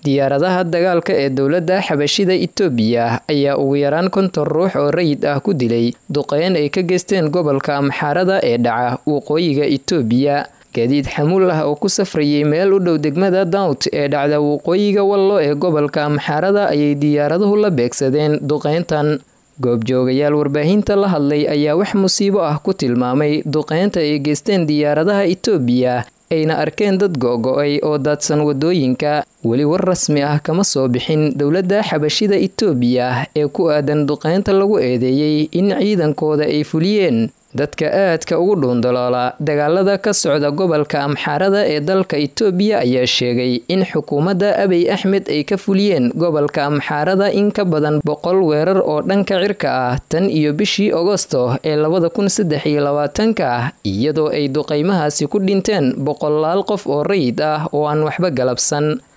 diyaaradaha dagaalka ee dowladda xabashida itoobiya ayaa ugu yaraan konton ruux oo rayid ah ku dilay duqeyn ay ka geysteen gobolka amxaarada ee dhaca waqooyiga itoobiya gaadiid xamuul ah oo ku safrayay meel u dhow degmada dawt ee dhacda waqooyiga wallo ee gobolka amxaarada ayay diyaaraduhu la beegsadeen duqeyntan goobjoogayaal warbaahinta la hadlay ayaa wax musiibo ah ku tilmaamay duqeynta ay geysteen diyaaradaha itoobiya ayna arkeen dad go-go-ay oo daadsan wadooyinka weli war rasmi ah kama soo bixin dowladda xabashida itoobiya ee ku aadan duqeynta lagu eedeeyey in ciidankooda ay fuliyeen dadka aadka ugu dhuundaloola dagaalada ka socda gobolka amxaarada ee dalka itoobiya ayaa sheegay in xukuumadda abiy axmed ay ka fuliyeen gobolka amxaarada in ka badan boqol weerar oo dhanka cirka ah tan iyo bishii agosto ee labada kun saddex iyo labaatanka ah iyadoo ay duqeymahaasi ku dhinteen boqolaal qof oo rayid ah oo aan waxba galabsan